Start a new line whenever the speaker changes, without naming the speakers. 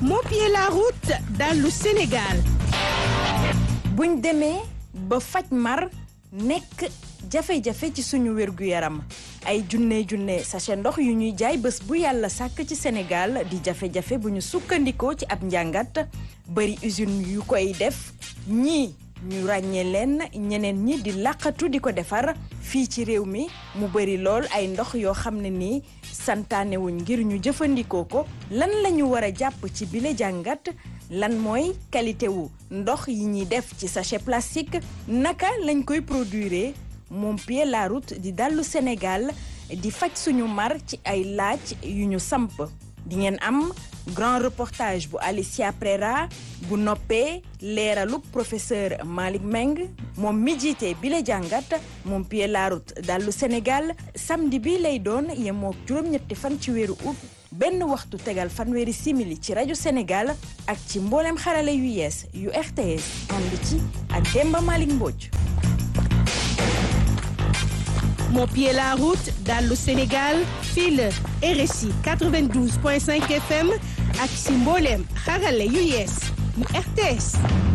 moo pied la route dallu Sénégal
buñ demee ba faj mar nekk jafe-jafe ci suñu wér-gu-yaram ay junne junne sachet ndox yu ñuy jaay bés bu yàlla sàkk ci Sénégal di jafe-jafe bu ñu sukkandikoo ci ab njàngat bari usine yu koy def ñii ñu ràññee leen ñeneen ñi di làqatu di ko defar fii ci réew mi mu bari lool ay ndox yoo xam ne nii santaanewuñ ngir ñu jëfandikoo ko lan la ñu war a jàpp ci bile jàngat lan mooy qualité wu ndox yi ñuy def ci sachet plastique naka lañ koy produire moom pied la route di dallu Sénégal di faj suñu mar ci ay laaj yu ñu samp di ngeen am grand reportage bu Alicia Prera bu noppee leeralu professeur Malick Meng moom mi jiite bi la jàngat moom pied la route dallu Sénégal samedi bi lay doon yemook juróom-ñetti fan ci weeru août benn waxtu tegal fanweeri simili ci rajo Sénégal ak ci mboolem xarala yu yees yu RTS ànd ci ak Demba Malick Mbodj.
moo pied la route dallu Sénégal fii la RSI 92.5 FM ak si mbooleem xarala yu yees yu RTS